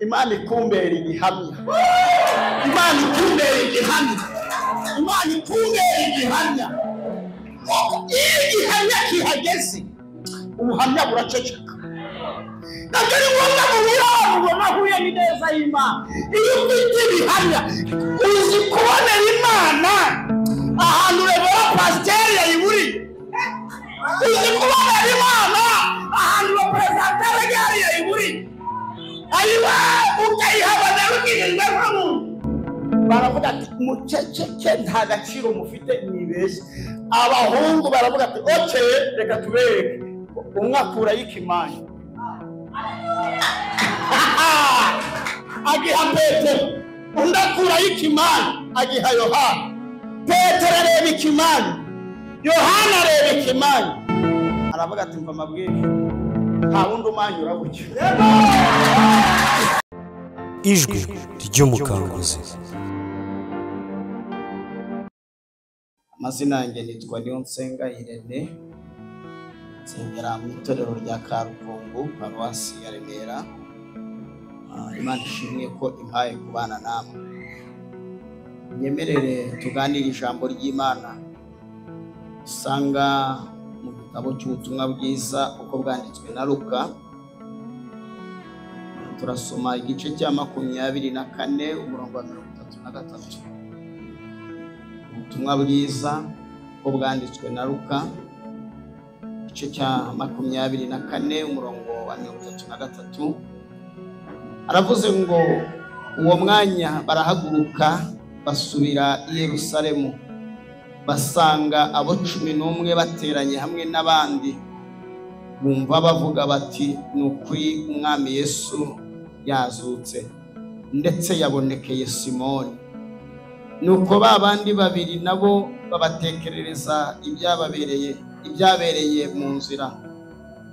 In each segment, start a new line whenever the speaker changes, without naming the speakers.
Imana ikumbera igihamya. Imana ikumbera igihamya. Imana ikumbera igihamya. Iyo igihamya kihageze ubuhamya buraceceka. Ntabwo ari ngombwa ngo wirabure nahuye n'ineza y'Imana. Iyo ufite ibihamya uzi kubonera Imana ahantu rebera pasiteri yayiburiye. Uzi kubonera Imana ahantu ba perezida yari yayiburiye. ayiwa ukayihabona rugirijwe nk'umuntu baravuga ati muceceke nta gaciro mufite mwibeshye abahungu baravuga ati oke reka tubereke umwe akurayo ikimanyu agiha petero undi akurayo ikimanyu agiha yohana petero areba ikimanyu yohana areba ikimanyu aravuga ati mva amabwiriza nta wundi umanyura gutyo
ijwi ry'umukanguzi
amazina yanjye nitwa Niyonsenga Irene nsengera mu itorero rya Karukungu paruwasi ya Remera Ah, Imana ishimwe ko impaye kubana namwe nyemerere tuganire ijambo ry'Imana usanga mu gitabo cy'ubutumwa bwiza uko bwanditswe na Luka turasoma igice cya makumyabiri na kane umurongo wa mirongo itatu na gatatu ubutumwa bwiza uko bwanditswe na Luka igice cya makumyabiri na kane umurongo wa mirongo itatu na gatatu aravuze ngo uwo mwanya barahaguruka basubira i Yerusalemu basanga abo cumi n'umwe bateranye hamwe n'abandi bumva bavuga bati ni ukuri umwami Yesu yazutse ndetse yabonekeye Simoni nuko ba bandi babiri nabo babatekerereza ibyababereye ibyabereye mu nzira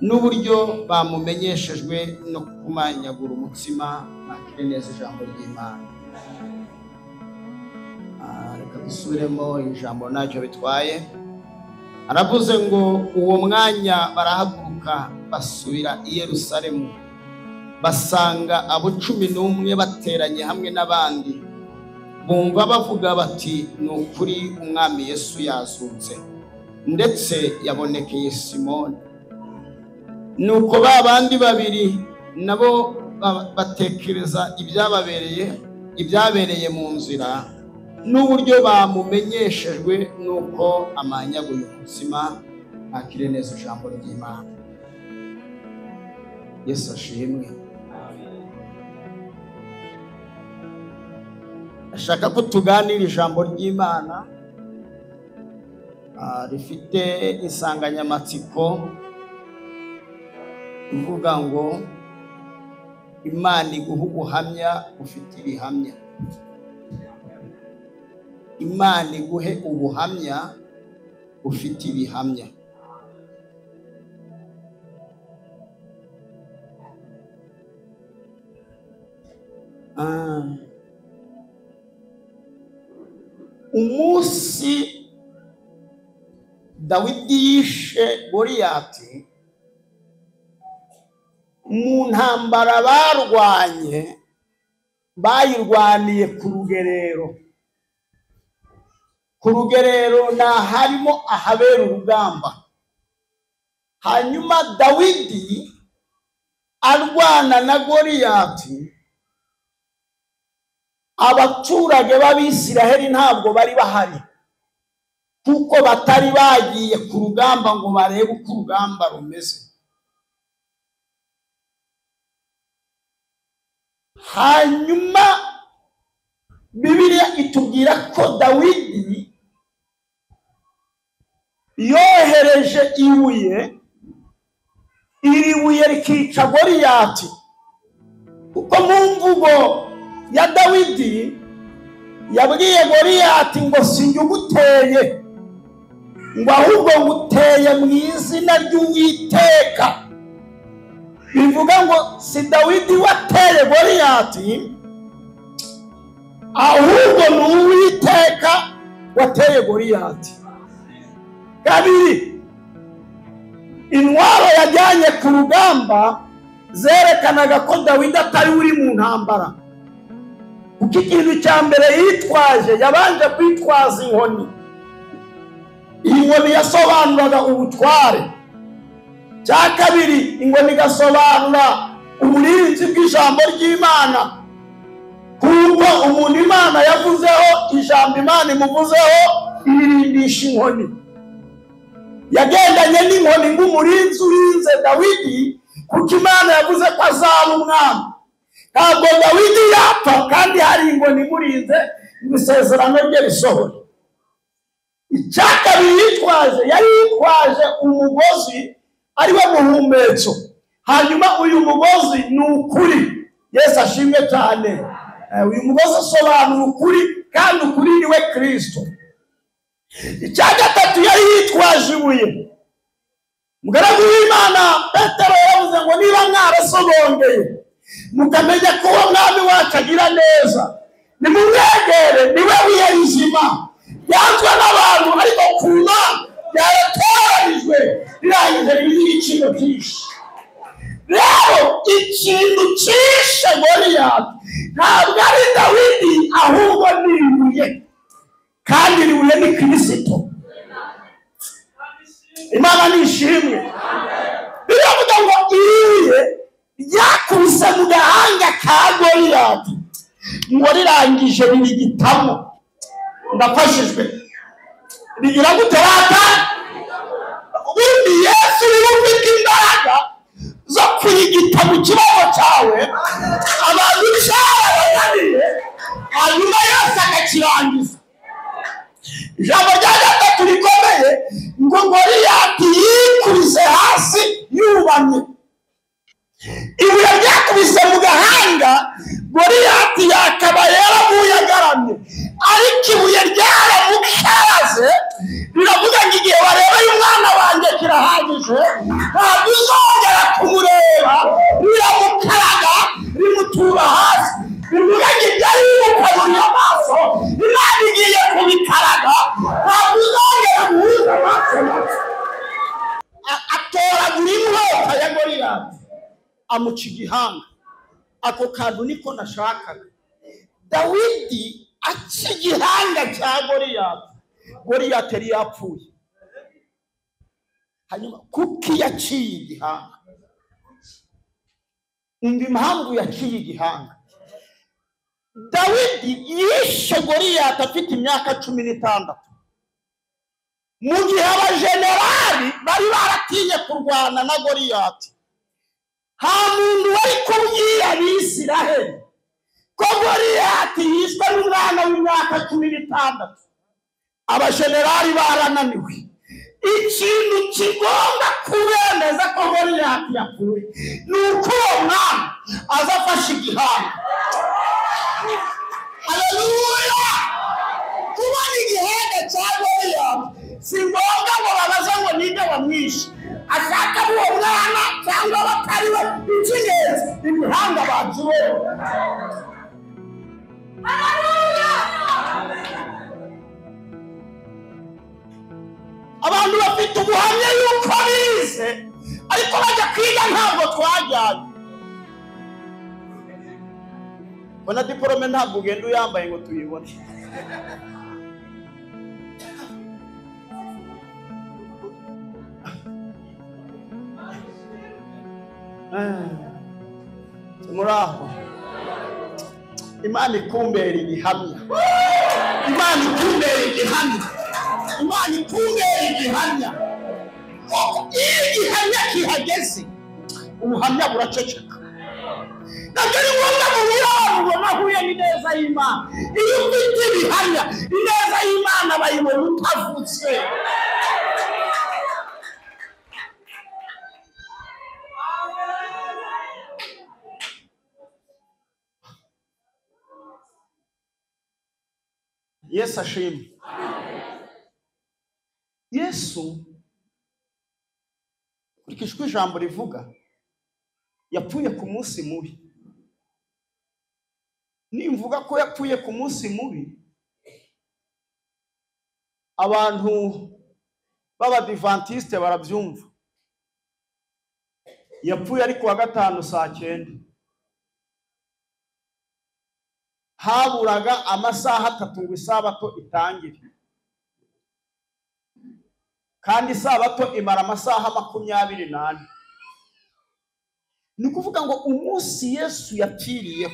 n'uburyo bamumenyeshejwe no kumanyagura umutsima mwakire neza ijambo ry'imana Ah, reka dusubiremo ijambo ntacyo bitwaye aravuze ngo uwo mwanya barahaguruka basubira i yerusalemu basanga abo cumi n'umwe bateranye hamwe n'abandi bumva bavuga bati ni ukuri umwami yesu yazutse ndetse yabonekeye simoni nuko ba bandi babiri nabo ba- batekereza ibyababereye ibyabereye mu nzira n'uburyo bamumenyeshejwe nuko amanyaguye umutsima akire neza ijambo ry'imana yesu ashimwe ashaka ko tuganira ijambo ry'imana ah, rifite insanganyamatsiko ivuga ngo imana iguha ubuhamya bufite ibihamya imana iguhe ubuhamya bufite ibihamya ah. umunsi dawidi yishe goriyati mu ntambara barwanye bayirwaniye ku rugerero ku rugerero ni aharimo ahabera urugamba hanyuma dawidi arwana na goriyati abaturage b'abisiraheli ntabwo bari bahari kuko batari bagiye ku rugamba ngo barebe uko urugamba rumeze hanyuma bibiliya itubwira ko dawidi yohereje ibuye iri buye rikica goriyati kuko mu mvugo ya dawidi yabwiye goriyati ngo sinjye uguteye ngo ahubwo nguteye mu izina ry'uwiteka bivuga ngo si dawidi wateye goriyati ahubwo ni uwiteka wateye goriyati kabiri intwaro yajyanye ku rugamba zerekanaga ko dawidi atari uri mu ntambara kuko ikintu cya mbere yitwaje yabanje kwitwaza inkoni iyi nkoni yasobanuraga ubutware cya kabiri ingoma igasobanura uburinzi bw'ijambo ry'imana kuko umuntu imana yavuzeho ijambo imana imuvuzeho iririmbisha inkoni yagendanye n'inkoni nk'umurinzi urinze dawidi kuko imana yavuze ko azaba umwami ntabwo dawidi yapfa kandi hari inkoni imurinze ngo isezerano rye risohore icya kabiri yitwaje yari yitwaje umugozi ariwe muhumekero hanyuma uyu mugozi ni ukuri yesu ashimwe cyane Eh, uyu mugozi asobanura ukuri kandi ukuri ni we kirisito icya gatatu yari yitwaje ibuye umugaragu w'imana petero yavuze ngo niba mwarasobongeye mukamenya ko uwo mwami wacu agira neza nimumwegere niwe wiye rizima yanzwe n'abantu ariko ku mana yaratoranijwe rirangije ririho ibiciro byinshi rero ikintu cyishe goriyati ntabwo ari dawidi ahubwo ni ibuye kandi ribuye ni kirisito imana nishimwe biravuga ngo iriye ryakubise mu gahanga ka goriyati ngo rirangije ririgitamo ndafashijwe rigira gute wata ubundi yesu niba ufite imbaraga zo kurigita mu kibazo cyawe abantu bishobora bananiye hanyuma yose akakirangiza ijambo rya gatatu rikomeye ngo goriyati yikubise hasi yubamye ibuye ryakubise mu gahanga goriyati yakaba yaravuye agaramye ariko ibuye ryaramukaze riravuga ngo igihe warebeye umwana wanjye kirahagije ntabwo uzongera kumureba riramukaraga rimutura hasi rivuga ngo ibyo ari bimukaburiye amaso imana igiye kubikaraga ntabwo uzongera guhuza amaso nawe. A- atoragura inkota ya goriyati amuca igihanga ako kantu niko nashakaga dawidi aca igihanga cya goriyati goriyati yari yapfuye hanyuma kuko iyo aciye igihanga umva impamvu yaciye igihanga dawidi yishe goriyati afite imyaka cumi n'itandatu mu gihe abajenerali bari baratinye kurwana na goriyati nta muntu wari kubwira abisiraheli ko goriyati yishwe n'umwana w'imyaka cumi n'itandatu abashenerali barananiwe ikintu kigomba kubemeza ko goriyati yapfuye ni uko uwo mwana aza afashe igihanga haleluya kubona igihembe cya goriyati si ngombwa ngo babaze ngo ninde wamwishe ashaka ari uwo mwana cyangwa batari we icy'ingenzi imihanda bakibeho abantu bafite ubuhamya yuko bize ariko bajya kwiga ntabwo twajyanye ubona diporome ntabwo ugenda uyambaye ngo tuyibone muri aho imana ikumbera igihamya imana ikumbera igihamya imana ikumbera igihamya iyo igihamya kihageze ubuhamya buraceceka ntabwo ari ngombwa mu biraro ngo nahuye n'ineza y'imana iyo ufite ibihamya ineza y'imana bayibona utavutse yesu ashimwe yesu kurikije uko ijambo rivuga yapfuye ku munsi mubi nimvuga ko yapfuye ku munsi mubi abantu b'abadivantisite barabyumva yapfuye ari ku wa gatanu saa cyenda haburaga amasaha atatu ngo isabato itangire kandi isabato imara amasaha makumyabiri n'ane ni ukuvuga ngo umunsi yesu yapfiriyeho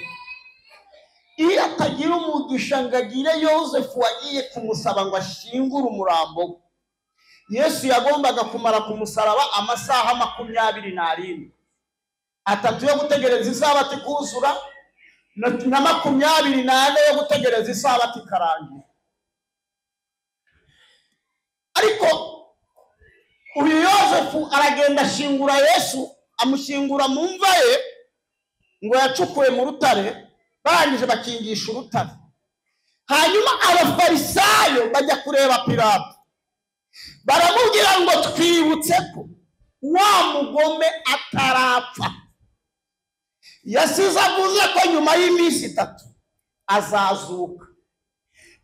iyo atagira umugisha ngo agire yosefu wagiye kumusaba ngo ashingure umurambo we yesu yagombaga kumara ku musaraba amasaha makumyabiri n'arindwi atatu yo gutegereza isabato ikuzura na na makumyabiri n'ane yo gutegereza isabato ikarangira ariko uyu yosefu aragenda ashingura yesu amushingura mu mva ye ngo yacukuye mu rutare barangije bakingisha urutare hanyuma abafarisayo bajya kureba pilato baramubwira ngo twibutse ko wa mugome atarapfa yasize avuze ko nyuma y'iminsi itatu azazuka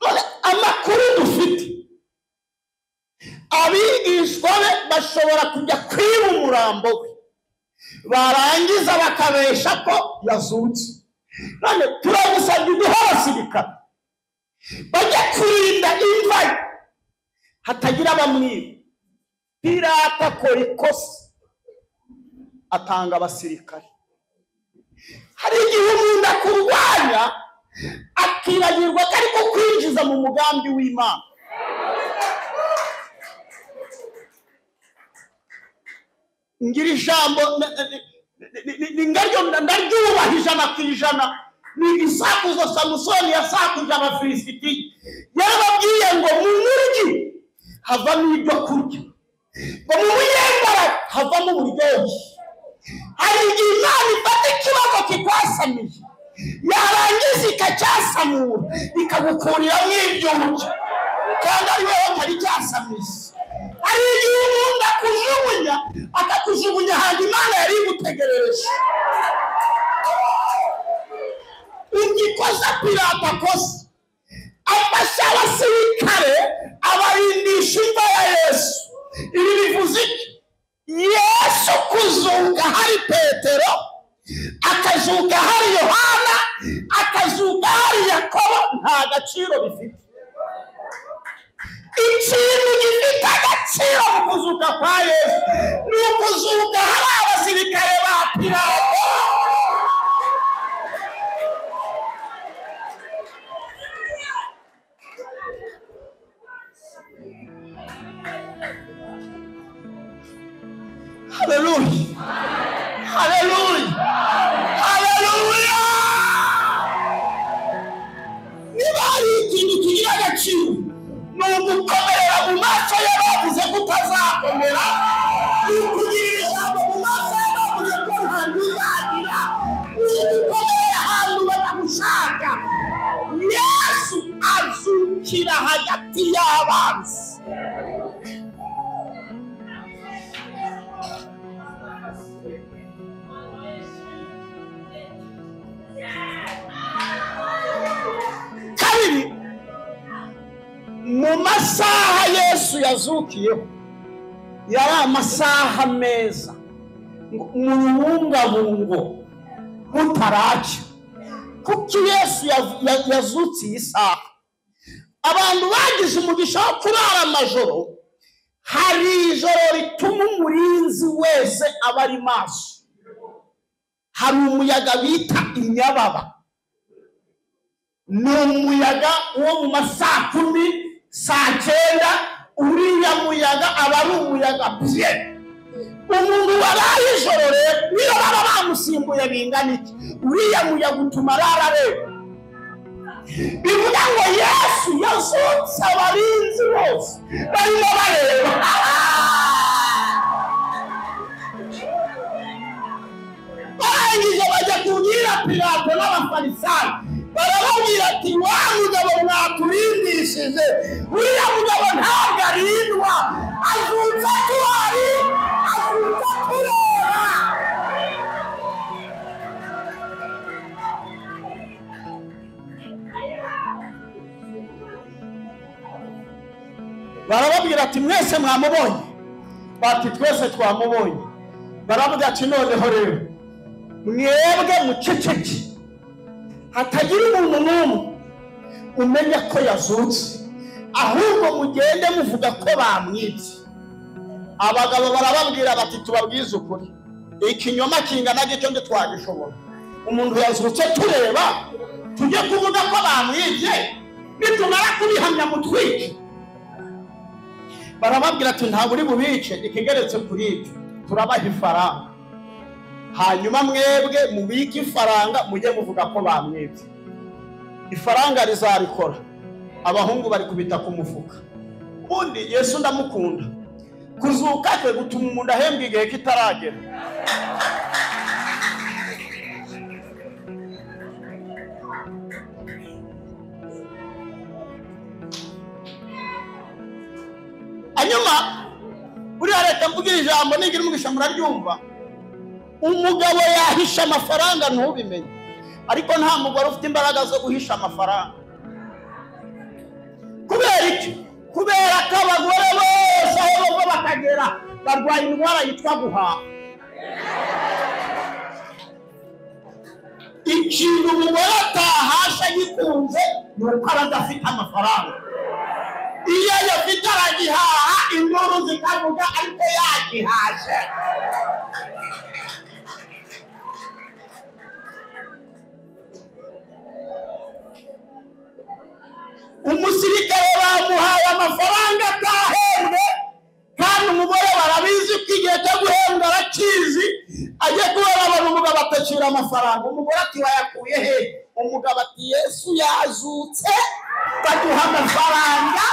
none amakuru dufite abigishwa be bashobora kujya kwiba umurambo we barangiza bakabesha ko yazutse none turagusabye uduhe abasirikare bajya kurinda imva ye hatagira abamwiba pirata akora ikosa atanga abasirikare hari igihe umuntu akurwanya akibagirwa ko ari kukwinjiza mu mugambi w'imana ngira ijambo na- na- na- na- na- na- ndaryo ndaryubaha ijana ku ijana ni igisakuzo samusoni yasakuje abafilisiti yarababwiye ngo mu muryi havamo ibyo kurya ngo mu buyembara havamo uburyohe hari igihe imana ifata ikibazo kikwasamiye yarangiza ikacyasamura ikagukuriramo ibyo urya kandi ari wowe utari cyasamize hari igihe umuntu akujugunya akakujugunya ahantu imana yari igutegereje ugikoza pirata kosa afasha abasirikare abarindisha imva ya yesu ibi bivuze iki yesu kuzunga hari petero akazuka hari yohana akazuka hari yakobo nta gaciro bifite ikintu gifite agaciro mu kuzuka kwa yesu ni ukuzuka hari abasirikare ba pilato haleluya haleluya haleluya niba hari ikintu kigira agaciro ni ugukomerera mu maso y'abavuze ko utazakomera ni ukugirira ijambo mu maso y'abavuze ko nta ntuzagira ni ugukomerera ahantu batagushaka yesu azukira hagati y'abanzi kabiri mu masaha yesu yazukiyeho yari amasaha meza ngo muyibungabungo mutaracya kuki yesu yav- ya- yazutse iyi saha abantu bagize umugisha wo kurara amajoro hari ijoro rituma umurinzi wese aba ari maso hari umuyaga bita inyababa ni umuyaga wo mu ma saa kumi saa cyenda uriya muyaga aba ari umuyaga bye umuntu waraye ijoro rero niyo baba bamusimbuye bingana iki uriya muyaga utuma arara rero bivuga ngo yesu yazutse abarinzi bose barimo bareba barangije bajya kubwira pilato n'abafarisayo barababwira ati wa mugabo mwaturindishije uriya mugabo ntabwo arindwa azutse atuhari azutse atureba barababwira ati mwese mwamubonye bati twese twamubonye baravuga ati noneho rero mwebwe muceceke hatagira umuntu n'umwe umenya ko yazutse ahubwo mugende muvuga ko bamwibye abagabo barababwira bati tubabwize ukuri ikinyoma kingana gityo ntitwagishobora umuntu yazutse tureba tujye kuvuga ko bamwibye nitumara kubihamya mutwike barababwira ati ntabwo uri bubice ikigeretse kuri ibyo turabaha ifaranga hanyuma mwebwe mubike ifaranga mujye muvuga ko bamwibye ifaranga rizarikora abahungu bari kubita ku mufuka ubundi yesu ndamukunda kuzuka kwe gutuma umuntu ahembwa igihe kitaragera hanyuma buriya leta mvugira ijambo nigira umugisha muraryumva umugabo yahisha amafaranga ntubimenye ariko nta mugore ufite imbaraga zo guhisha amafaranga kubera iki kubera ko abagore bose aho bava bakagera barwaye indwara yitwa guhaha ikintu umugore atahasha agikunze ni uko aba adafite amafaranga iyo ayafite aragihaha induru zikavuga ariko yagihashe umusirikare bamuhaye amafaranga atahembwe kandi umugore barabizi ko igihe cyo guhembwa arakizi ajya kubona abantu umugabo atakira amafaranga umugore ati wayakuye he umugabo ati yesu yazutse baduha amafaranga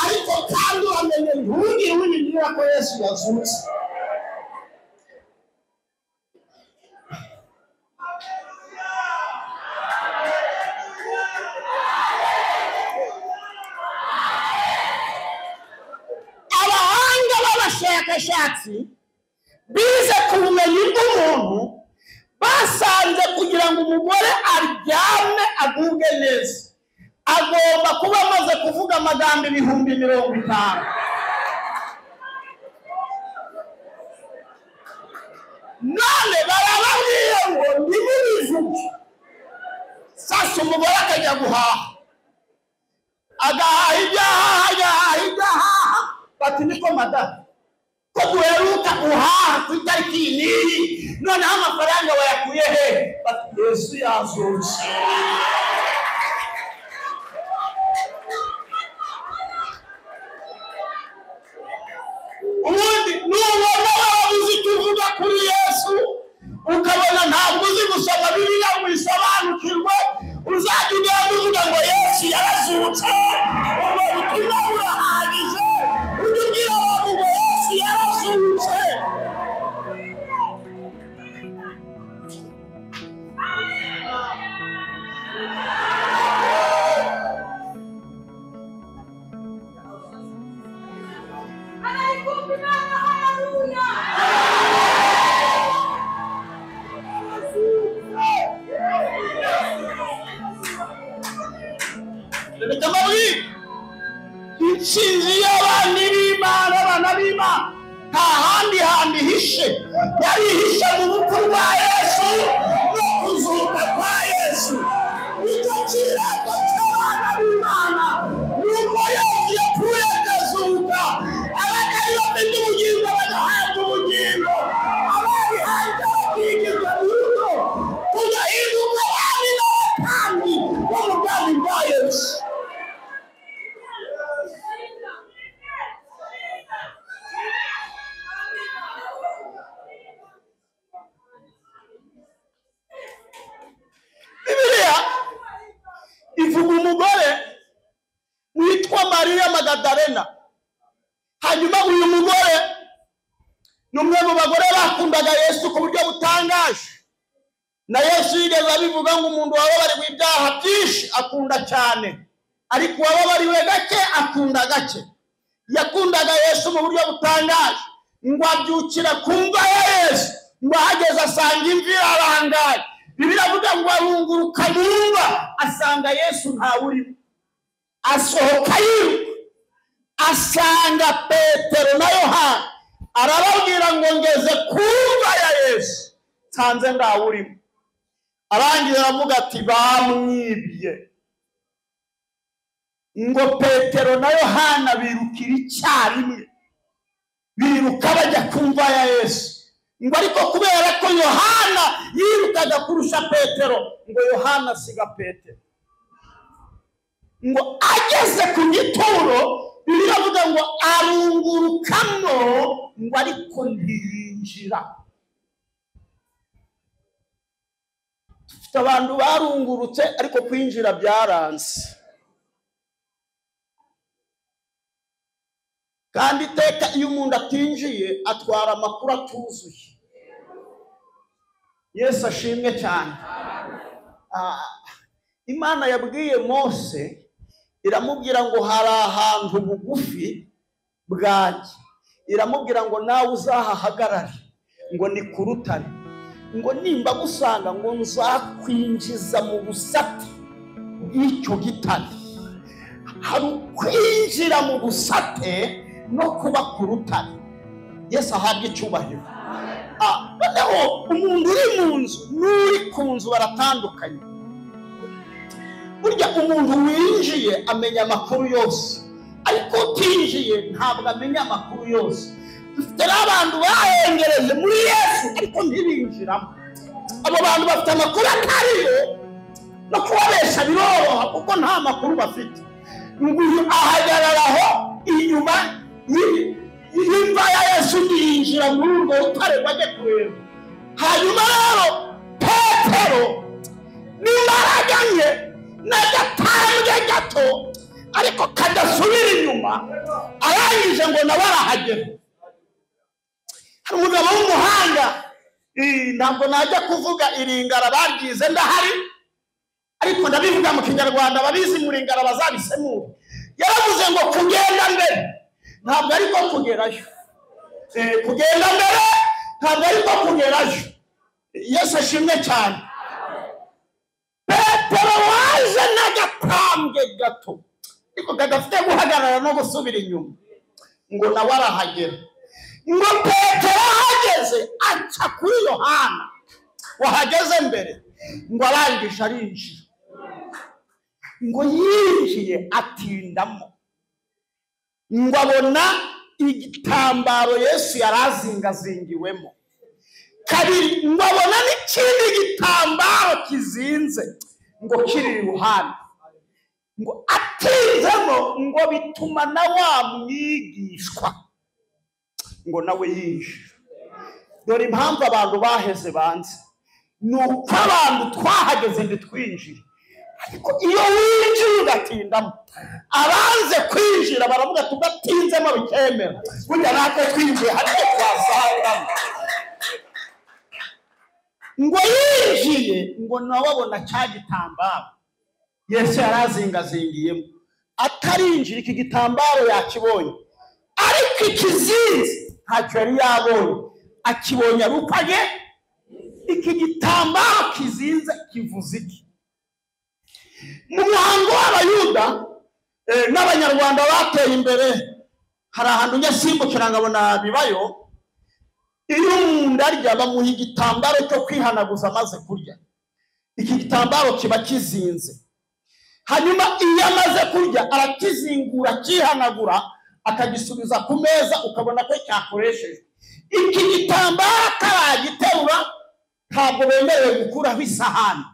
ariko kandi uramenye ntugire wibwira ko yesu yazutse abahanga b'abashakashatsi bize ku bumenyi bw'umuntu basanze kugira ngo umugore aryame agubwe neza agomba kuba amaze kuvuga amagambo ibihumbi mirongo itanu none barababwiye ngo ntimubivuge sasa umugore akajya guhaha agahaha ibyahaha agahaha ibyahaha bati niko madamu ko duheruka guhaha ku itariki iyi n'iyi noneho amafaranga wayakuye he bati yesu yazutse ubundi nubona waba uzi icyo uvuga kuri yesu ukabona ntabwo uzi gusoma bibiliya ngo uyisobanukirwe uzajya ugenda uvuga ngo yesu yarazutse ubwo butumwa burahagije ujye ubwira abantu ngo yesu yarazutse
Aleluia! Aleluia!
reka mbabwire intsinzi y'abana b'imana abana b'imana nta handi hantu ihishe yari ihishe mu bukwe bwa yesu no kuzuka kwa yesu icyo kirego cy'abana b'imana ni uko yesu yapfuye akazuka abagari bafite ubugingo bagahabwa ubugingo abari hanze bakigizwa n'urugo tugahinduka abami n'abatambyi bo mu bwami bwa yesu bibiliya ivuga umugore witwa mariya magadarena hanyuma uyu mugore ni umwe mu bagore bakundaga yesu ku buryo butangaje na yesu yigeze abivuga ngo umuntu wababariwe ibyaha byinshi akunda cyane ariko uwababariwe gake akunda gake yakundaga yesu mu buryo butangaje ngo abyukira ku mva ya yesu ngo ahageze asanga imvi ararangaye biravuga ngo arunguruka mu mva asanga yesu ntawurimo asohoka yiruka asanga petero na yohana arababwira ngo ngeze ku mva ya yesu nsanze ndawurimo arangije aravuga ati bamwibye ngo petero na yohana birukira icyarimwe biruka bajya ku mva ya yesu ngo ariko kubera ko yohana yirukaga kurusha petero ngo yohana asiga petero ngo ageze ku gituro bibiliya avuga ngo arungurukamo ngo ariko ntiyinjira dufite abantu barungurutse ariko kwinjira byaranze kandi iteka iyo umuntu atinjiye atwara amakuru atuzuye yesu ashimwe cyane Ah, imana yabwiye mose iramubwira ngo hari ahantu bugufi bwanjye iramubwira ngo nawe uzahahagarare ngo ni ku rutare ngo nimba gusanga ngo nzakwinjiza mu busate bw'icyo gitare hari ukwinjira mu busate no kuba ku rutare yesu ahabwa icyubahiro Ah, noneho umuntu uri mu nzu n'uri ku nzu baratandukanye burya umuntu winjiye amenya amakuru yose ariko utinjiye ntabwo amenya amakuru yose dufite n'abantu bahengereje muri yesu ariko ntibinjiramo abo bantu bafite amakuru atariyo no kubabesha biroroha kuko nta makuru bafite nguyu ahagarara aho inyuma y'i- y'imva ya yesu undi yinjira muri urwo rutare ngo ajye kureba hanyuma rero petero n'imbaraga nke n'agatambwe gato ariko kadasubira inyuma arangije ngo nawe arahagera hari umugabo w'umuhanga eh, ntabwo najya kuvuga iringara baryize ndahari ariko ndabivuga mu kinyarwanda babizi muringara bazabisemura yaravuze ngo kugenda mbere ntabwo ariko kugerayo Eh, kugenda mbere ntabwo ariko kugerayo yesu ashimwe cyane petero waje n'agatambwe gato ariko kadafite guhagarara no gusubira inyuma ngo nawe arahagera ngo petero ahageze aca kuri yohana wahageze mbere ngo arangije arinjira ngo yinjiye atindamo ngo abona igitambaro yesu yari azingazingiwemo kabiri ngo abona n'ikindi gitambaro kizinze ngo kiri iruhande ngo atinzemo ngo bituma na wa mwigishwa ngo nawe yinjira dore impamvu abantu baheze banze ni uko abantu twahageze ntitwinjire ariko iyo winjiye ugatindamo abanze kwinjira baravuga ati udatinzemo bikemera burya natwe twinjiye hari icyo twasangamo ngo yinjiye ngo nawe abona cya gitambaro yesu yari azingazingiyemo atarinjira iki gitambaro yakibonye ariko ikizinze ntacyo yari yabonye akibonye arupanye iki gitambaro kizinze kivuze iki mu muhango w'abayuda eh, n'abanyarwanda bateye imbere hari ahantu njya simbukira nkabona bibayo iyo umuntu arya bamuha igitambaro cyo kwihanaguza amaze kurya iki gitambaro kiba kizinze hanyuma iyo amaze kurya arakizingura akihanagura akagisubiza ku meza ukabona ko cyakoreshejwe iki gitambaro ataragiterura ntabwo bemerewe gukuraho isahani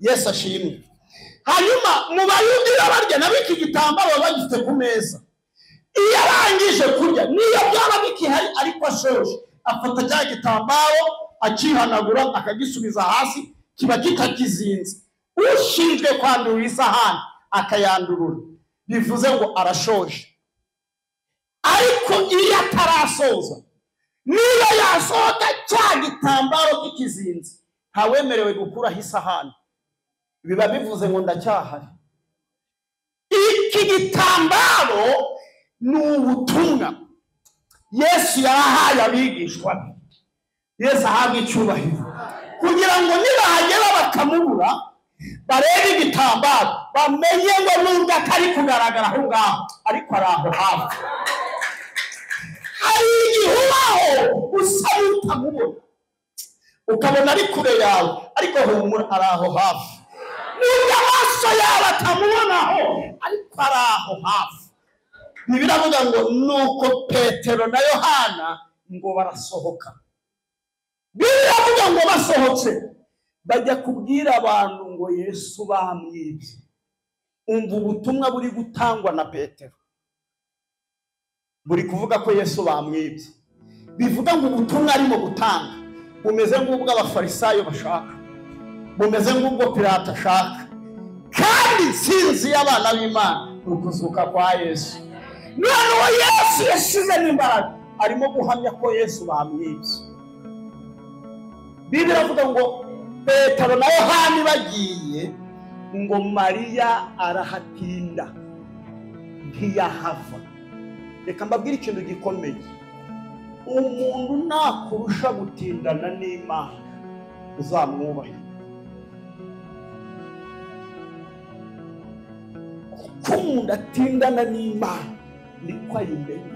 yesu ashimwe hanyuma mu bayuda iyo barya nabo iki gitambaro baba bagifite ku meza iyo arangije kurya niyo byaba bikihari ariko ashoje afata cya gitambaro akihanagura akagisubiza hasi kiba kitakizinze ushinzwe kwandurura isahani akayandurura bivuze ngo arashoje ariko iyo atarasoza niyo yasohoka cya gitambaro kikizinze ntawemerewe gukuraho isahani biba bivuze ngo ndacyahari iki gitambaro ni ubutumwa yesu yahaye abigishwa be yesu ahabwa icyubahiro kugira ngo nibahagera bakamubura barebe igitambaro bamenye ngo nubwo atari kugaragara aho ngaho ariko ari aho hafi hari igihe ubaho usa n'utamubona ukabona ari kure yawe ariko humura ari aho hafi nubwo amaso yawe atamubonaho ariko ari aho hafi ntibiravuga ngo nuko petero na yohana ngo barasohoka biravuga ngo basohotse bajya kubwira abantu ngo yesu bamwibye umva ubutumwa buri gutangwa na petero buri kuvuga ko yesu bamwibye bivuga ngo ubutumwa arimo gutanga bumeze nk'ubwo abafarisayo bashaka bumeze nk'ubwo pirata ashaka kandi insinzi y'abana b'imana ni ukuzuka kwa yesu none uwo yesu yashizemo imbaraga arimo guhamya ko yesu bamwibye bibiri avuga ngo petero na yohani bagiye ngo mariya arahatinda ntiyahava reka mbabwire ikintu gikomeye umuntu nakurusha gutindana n'imana uzamwubahe uko umuntu atindana n'imana niko ayimenya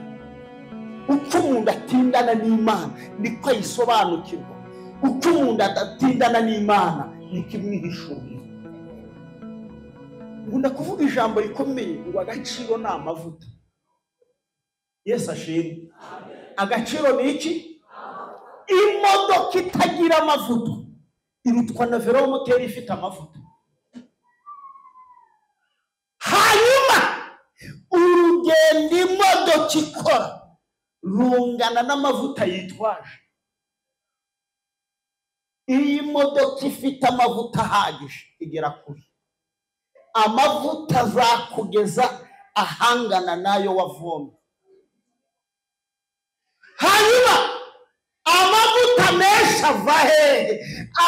uko umuntu atindana n'imana niko ayisobanukirwa uko umuntu adatindana n'imana niko imwihishurira nkunda kuvuga ijambo rikomeye ngo agaciro ni amavuta yesu ashimwe agaciro ni iki imodoka itagira amavuta irutwa na velomoteri ifite amavuta hanyuma urugendo imodoka ikora rungana n'amavuta yitwaje iyi modoka ifite amavuta ahagije igera kure amavuta azakugeza ahangana n'ayo wavomye hanyuma amavuta menshi ava hehe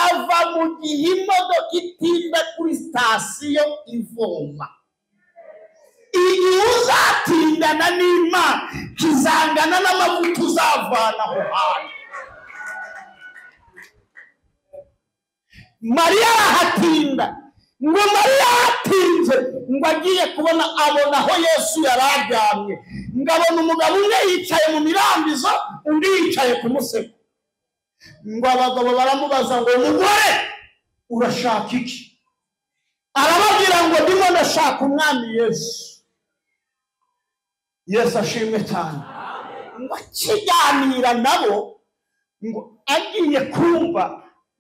ava mu gihe imodoka itinda kuri sitasiyo ivoma igihe uzatindana n'imana kizangana n'amavuta uzavana aho hantu mariya arahatinda ngo mariya ahatinze ngo agiye kubona abona aho yesu yari aryamye ngo abona umugabo umwe yicaye mu mirambizo undi yicaye ku musego ngo abagabo baramubaza ngo mugore urashaka iki arababwira ngo ndimo ndashaka umwami yesu yesu ashimwe cyane ngo akiganira nabo ngo agiye kumva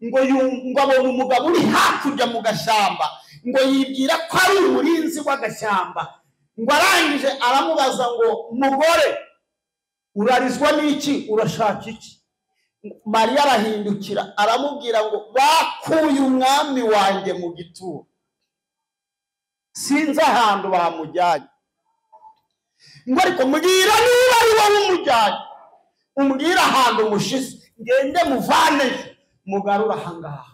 ngo yum- ngo abona umugabo uri hakurya mu gashyamba ngo yibwira ko ari umurinzi w'agashyamba ngo arangije aramubaza ngo mugore urarizwa n'iki urashaka iki mariya arahindukira aramubwira ngo bakuye umwami wanjye mu gituro sinzi ahantu bamujyanye ngo ariko mbwira niba ari wowe umujyanye umbwire ahantu mushize ngende muvaneyo mugarure ahangaha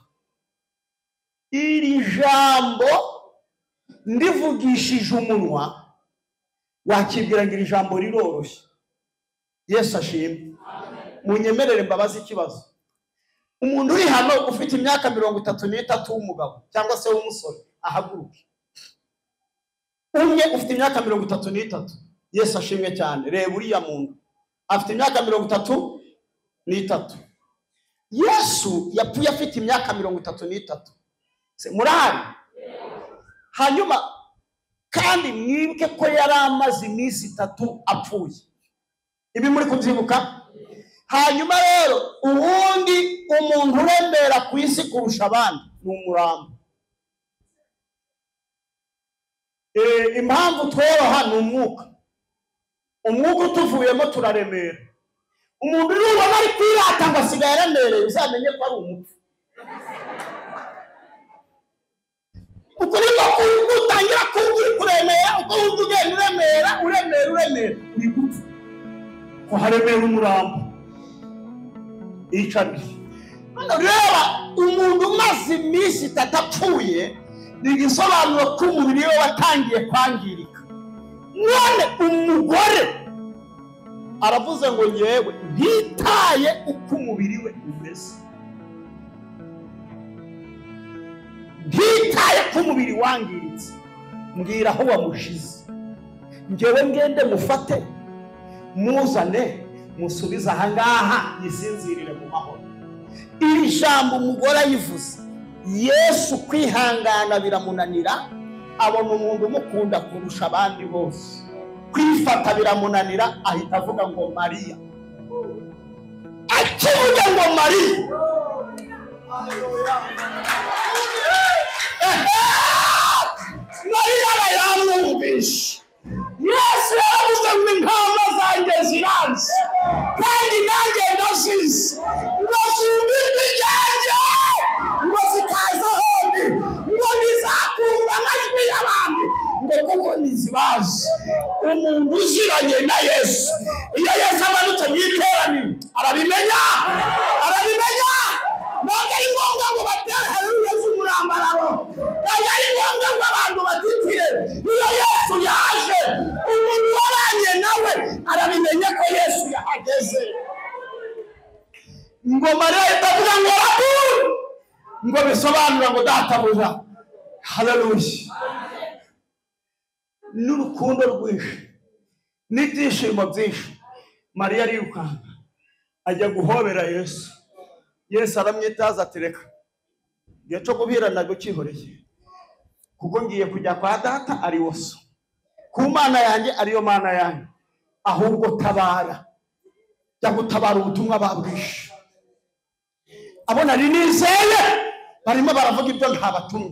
iri jambo ndivugishije umunwa wakibwira ngo iri jambo riroroshye yesu ashimwe munyemerere mbabaze ikibazo umuntu uri hano ufite imyaka mirongo itatu n'itatu w'umugabo cyangwa se w'umusore ahaguruke umwe ufite imyaka mirongo itatu n'itatu yesu ashimwe cyane reba uriya muntu afite imyaka mirongo itatu n'itatu yesu yapfuye afite imyaka mirongo itatu n'itatu Se, murahari hanyuma kandi mwibuke ko yari amaze iminsi itatu apfuye ibi muri kubyibuka hanyuma rero ubundi umuntu urembera ku isi kurusha abandi ni umurambo Eh, impamvu tworoha ni umwuka umwuka utuvuyemo turaremera umuntu uri ubona ari kwirata ngo asigaye aremereye uzamenye ko ari umupfu ukuri ko ku- utangira kuba uri kuremera uko wumva ugenda uremera uremera uremera uri gupfa ko haremera umurambo iyicarire hano reba umuntu umaze iminsi itatu apfuye ni igisobanuro ko umubiri we watangiye kwangirika none umugore aravuze ngo yewe ntitaye uko umubiri we umeze ntitaye ko umubiri wangiritse mbwira aho wamushize ngewe ngende mufate muzane musubize ahangaha yisinzirire mu mahoro iri jambo umugore ayivuze yesu kwihangana biramunanira abona umuntu umukunda kurusha abandi bose kwifata biramunanira ahita avuga ngo mariya akivuga ngo mariya mariya aba yamwumvishe yesu yaravuze ngo intama zanjye zirazi kandi nanjye ndazizi ngo zumirwe ibyanjye ngo zitaza ahandi ngo ntizakumva amajwi y'abandi ngo kuko ntizibazi umuntu uziranye na yesu iyo yesu amanutse mu iteraniro arabimenya arabimenya ntabwo ari ngombwa ngo batere heruye z'umurambararo ntabwo ari ngombwa ngo abantu batitire iyo yesu yaje umuntu waranye nawe arabimenya ko yesu yahageze ngo mariya itavuga ngo raburi ngo bisobanura ngo databuja haleluya n'urukundo rwinshi n'ibyishimo byinshi mariya arirukanka ajya guhobera yesu yesu aramwitaza ati reka igihe cyo guhirana gukihoreye kuko ngiye kujya kwa data ari wo so ku mana yanjye ariyo mana yanjye ahubwo tabara jya gutabara ubutumwa babwishe abo nari nizeye barimo baravuga ibyo ntabatumye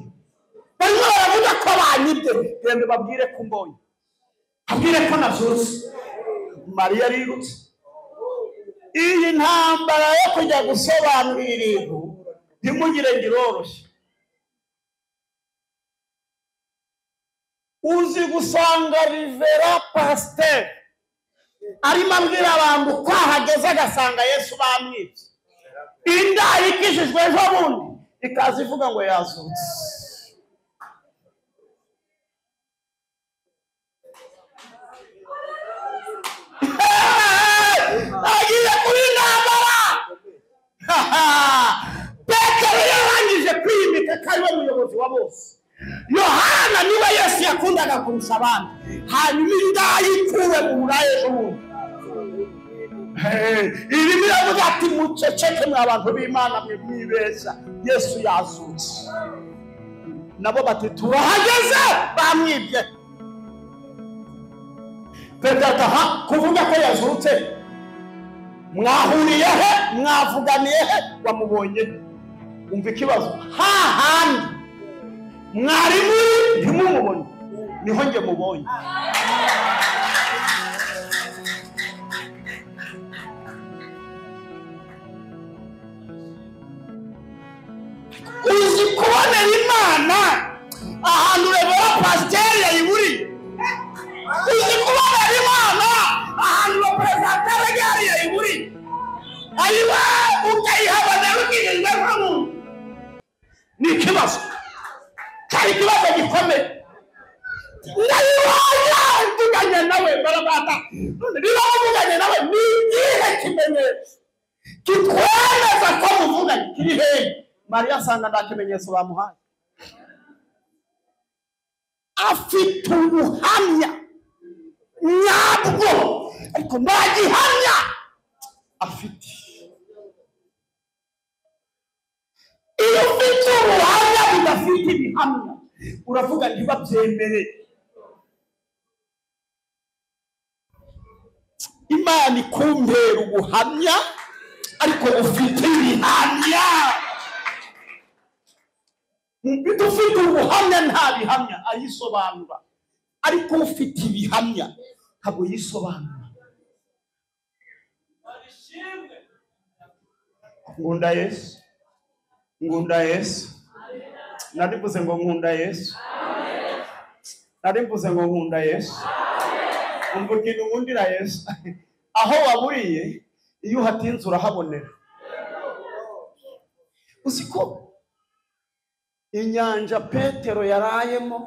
barimo baravuga ko banyibye genda babwire ko mbonye abwire ko nazutse mariya arirutse iyi ntambara yo kujya gusobanura ibintu ntimugire ngo iroroshye uzi gusanga rivera pasiteri arimo abwira abantu uko ahageze agasanga yesu bamwibye inda ikishijwe ejo bundi ikaza ivuga ngo yazutse agiye kuri intambara petero yarangije kwimika ko ariwe muyobozi wa bose yohana niwe yesu yakundaga kurusha abandi hanyuma inda yikuwe mu buraya ejo bundi iri biravuga ati muceceke mwa abantu b'imana mwe mwibeshya yesu yazutse nabo bati turahageze bamwibye petero ataha kuvuga ko yazutse mwahuriye he mwavuganiye he wamubonye he? umva ikibazo hahandi mwari muri ntimumubone niho njye mubonye uzi kubonera imana ahantu rebera pasiteri yayiburiye uzi kubonera imana ahantu ba perezida gare yayiburiye ariwe ukayihabona rukijijwe nk'umuntu ni ikibazo cyari ikibazo gikomeye ndayiwanya mvuganye nawe barabata niba mvuganye nawe ni ikihe kimenyetso kitwemeza ko muvuganye kiri hehe mariya asanga nta kimenyetso bamuhaye afite ubuhamya nyabwo ariko nta gihamya afite iyo ufite ubuhamya budafite ibihamya uravuga ntibabyemere imana ikumbera ubuhamya ariko bufite ibihamya Mufite ufite ubuhamya nta bihamya ayisobanura ariko ufite ibihamya ntabwo yisobanura nkunda yesu nkunda yesu nari mvuze ngo nkunda yesu nari mvuze ngo nkunda yesu umva ikintu nkundira yesu aho waburiye iyo uhatinze urahabonera uzi ko inyanja petero yarayemo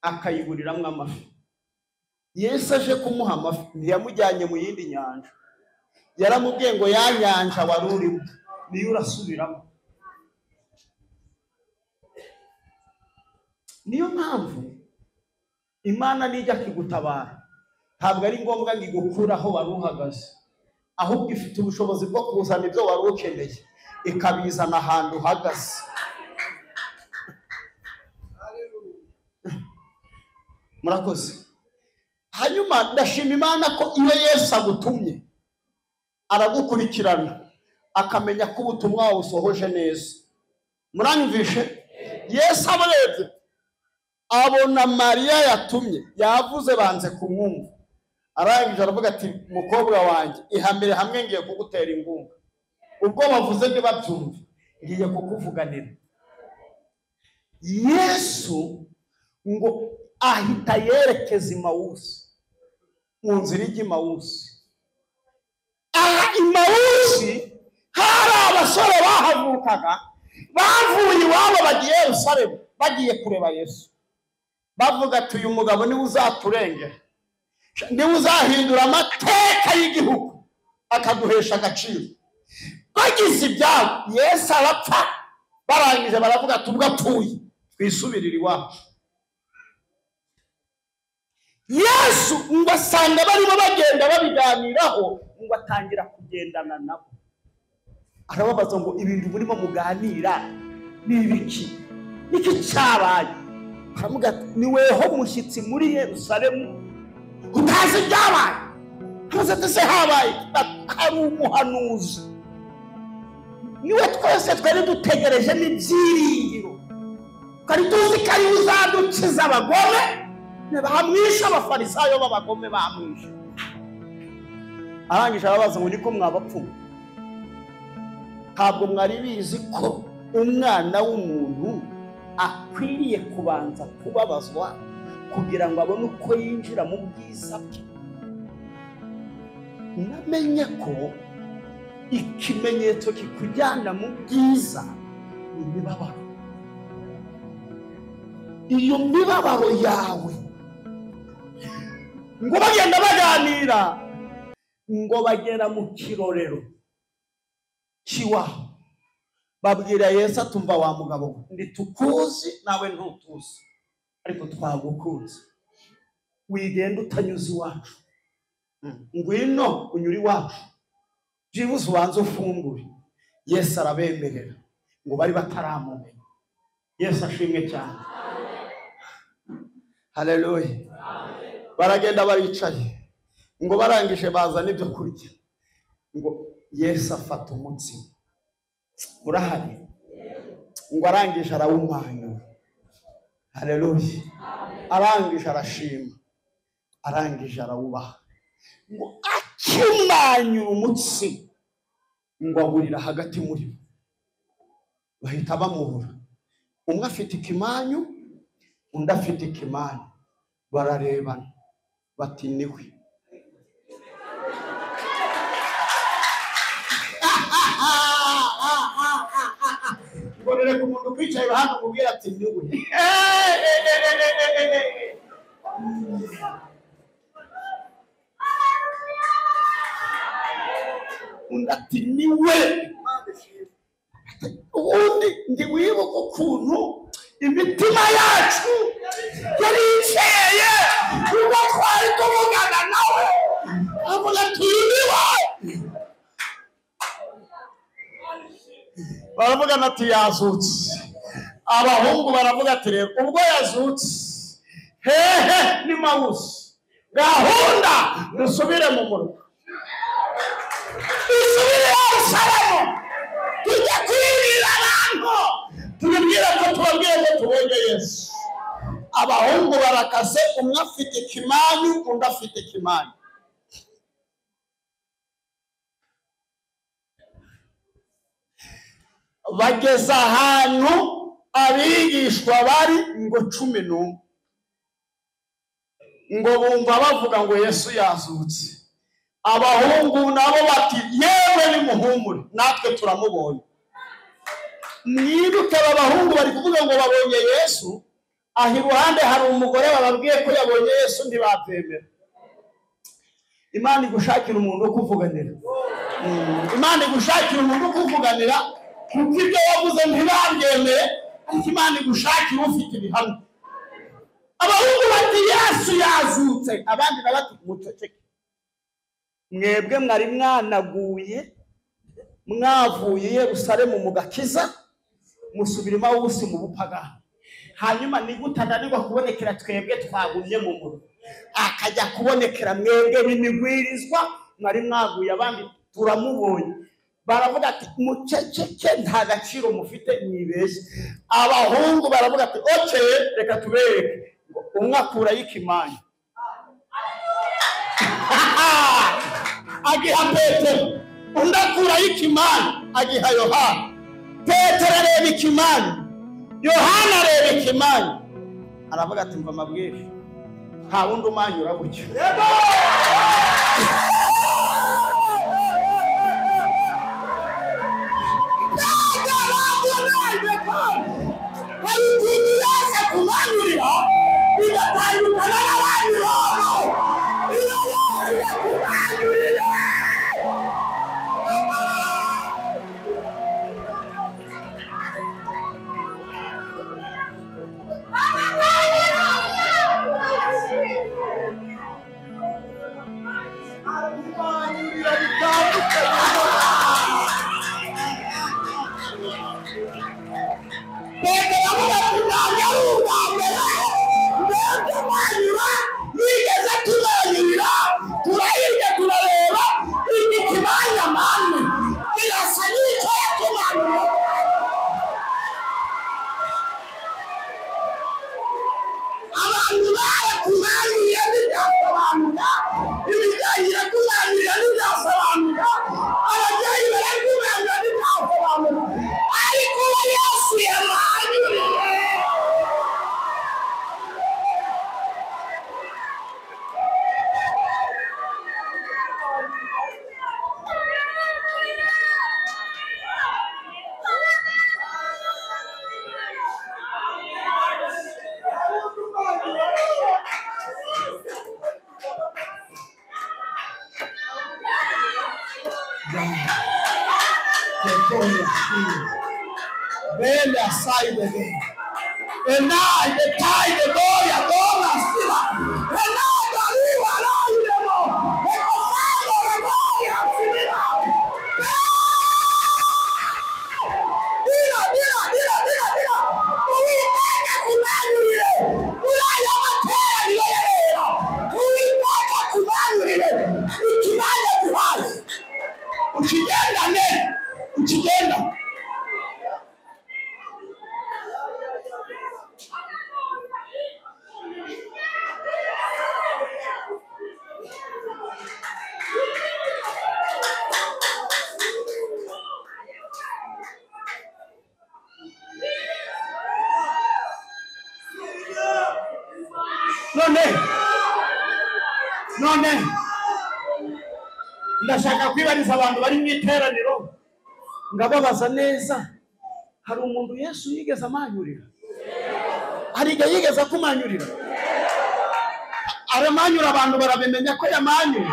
akayiburiramwo amafi yesu aje kumuha amafi ntiyamujyanye mu yindi nyanja yaramubwiye ngo ya nyanja wari urimo niyo urasubiramo niyo mpamvu imana nijya kigutabara ntabwo ari ngombwa ngo igukure aho wari uhagaze ahubwo ifite ubushobozi bwo kuzana ibyo wari ukeneye ikabizana ahantu uhagaze murakoze hanyuma ndashima imana ko iyo yesu agutumye aragukurikirana akamenya ko ubutumwa wawusohoje neza muranyumvishe yesu abarebye abona mariya yatumye yavuze banze kumwumva arangije aravuga ati mukobwa wanjye ihamire hamwe ngiye kugutera ingunga ubwo bavuze ntibabyumve ngiye kukuvuganira yesu ngo ahita yerekeza imawusi mu nzira ijya imawusi aha imawusi hari abasore bahavukaga bavuye iwabo bagiye i Yerusalemu bagiye kureba yesu bavuga ati uyu mugabo niwe uzaturengera niwe uzahindura amateka y'igihugu akaguhesha agaciro bagize ibyabo yesu arapfa barangije baravuga ati ubwo apfuye twisubirire iwacu yesu ngo asanga barimo bagenda babiganiraho ngo atangira kugendana nabo arababaza ngo ibintu murimo muganira ni ibiki niki cyabaye baramuga ati ni weho mushyitsi muri yerusalemu utazi ibyabaye amaze ati se habaye hari umuhanuzi niwe twese twari dutegereje n'ibyiringiro twari tuzi ko ariwe uzadukiza abagome bahamwisha abafarisayo b'abagome bamwishe arangije arabaza ngo niko mwabapfumu ntabwo mwari bizi ko umwana w'umuntu akwiriye kubanza kubabazwa kugira ngo abone uko yinjira mu bwiza bwe namenye ko ikimenyetso kikujyana mu bwiza ni imibabaro iyo mibabaro yawe ngo bagenda baganira ngo bagera mu kirorero cy'iwabo babwira yesu atumva wa mugabo we ntitukuzi nawe ntutuzi ariko twagukunze wigenda utanyuze iwacu ngwino unyura iwacu byibuze ubanze ufungure yesu arabemerera ngo bari bataramumenya yesu ashimwe cyane hareruye baragenda baricaye ngo barangije bazana ibyo kurya ngo yesu afata umutsima urahari ngo arangije arawumanyura hareruye arangije arashima arangije arawubaha ngo akimanyura umutsi ngo awurira hagati muri bo bahita bamuhura umwe afite ikimanyu undi afite ikimanyu bararebana bati niwe ngorere ku muntu ukwicaye iruhande umubwira ati niwe undi ati niwe ubundi ndi wibuka ukuntu imitima yacu yari ikeye ubwo twari tuvugana nawe avuga ati "Uyu ni we baravuga ati yazutse abahungu baravuga ati rero ubwo yazutse hehe ni mawusi gahunda dusubire mu murwa dusubire yerusalemu tujye kwibwira abantu tubibwire ko tubabwiye ko tubonye yesu abahungu barakaze umwe afite ikimanyu undi afite ikimanyu bageze ahantu abigishwa bari ngo cumi n'umwe ngo bumva bavuga ngo yesu yazutse abahungu nabo bati yewe nimuhumure natwe turamubonye mwibuke aba bahungu bari kuvuga ngo babonye yesu aha iruhande hari umugore bababwiye ko yabonye yesu ntibabyemera imana igushakira umuntu wo kuvuganira Mm. imana igushakira umuntu wo kuvuganira kuko ibyo wavuze ntibabyemere ariko imana igushakira ufite ibihamya abahungu bati yesu yazutse abandi na bati muceceke mwebwe mwari mwanaguye mwavuye i yerusalemu mugakiza musubira iwawusi mu bupagani hanyuma nigute ananirwa kubonekera twebwe twagumye mu murwa akajya kubonekera mwebwe b'imigwirizwa mwari mwaguye abandi turamubonye baravuga ati muceceke nta gaciro mufite mwibeshye abahungu baravuga ati oke reka tubereke Ngo umwe akurayo ikimanya agiha petero undi akurayo ikimani agiha yohana petero areba ikimani yohana areba ikimani aravuga ati mva amabwire nta wundi umanyura gutyo
hari ikintu yaje kumanyurira bigatandukana n'abandi bantu iyo yaje kumanyurira
kumanyurira bitandukanye
Petero avuga ati ntabwo ari ubwa mbere mbese mwanyura mwigeze tuzanyurira turahirya turareba iki kibanya mani birasa n'icyo yatumanura abantu barakumanuriye ntibyasobanuka ibijyanye na kumanurira ntibyasobanuka ababyeyi barakumanurira ntibyasobanuka ariko uwo yesu yamanuriye
Bend their side again. And now they tie the door, your door and still. And now the river now you don't know. And the father of all your sinner. Dira, dira, dira, dira, dira. Uwiteka kumanurire. Urayo matera niyo yerera. Uwiteka kumanurire. Ikimanya guhaye. Ukigenda neza. Ukigenda. none none ndashaka kwibariza abantu bari mu iteraniro ngababaza neza hari umuntu yesu yigeze amanyurira hari igihe yigeze akumanyurira aramanyura abantu barabimenya ko yamanyuye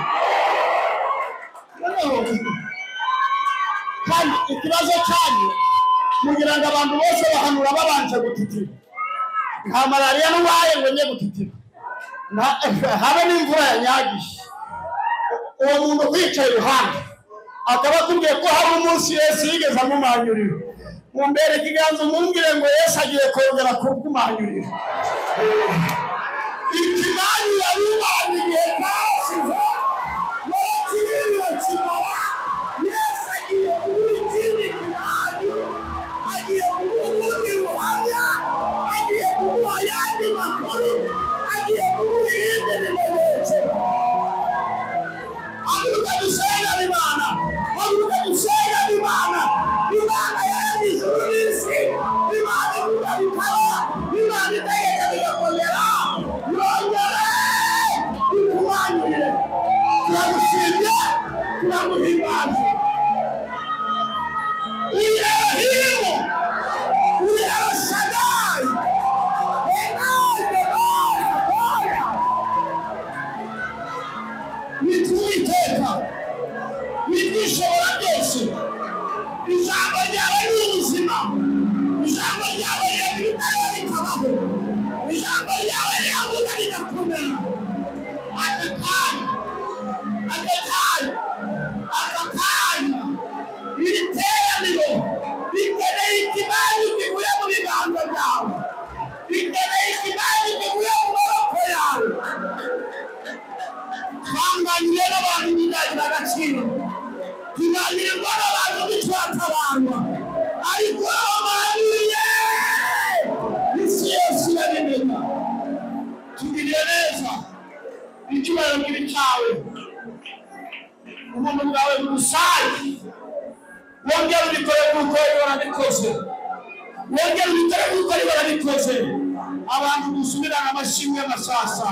Noneho, kandi ikibazo cyanyu mugira ngo abantu bose bahanura babanje gutitira nta malariya n'uwaye ngo njye gutitira Na- habe n'imvura yanyagije uwo muntu wicaye iruhande akaba akubwiye ko hari umunsi yesu yigeze amumanyurira mumbere ikiganza umumbwire ngo yesu agiye kongera kumumanyurira ikimanyura bibanye igihe cyashize yesu niyo kimara yesu agiye kuba ikindi kimanyura agiye kuba ubundi buhamya agiye kuba ayandi makuru agiye kuba irindi bimenyetso avuga dusenga imana avuga dusenga imana imana yaremye ijuru n'isi imana ivuga bikaba imana itegeka bigakomera yongere ikumanurire turagushimye turaguhimbaza Elohim, El Shaddai, El Adonai, ariko abahanuye isi yose irabimenya tugiriye neza icyubahiro bw'ibi cyawe umuntu bwawe bugusage wongera ubikore kuko barabikoze wongera ubikore kuko barabikoze abantu musubirana amashimwe masasa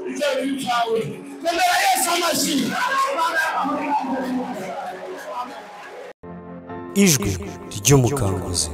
ibyo bibi cyawe komera yesu amashyi
ijwi ry'umukanguzi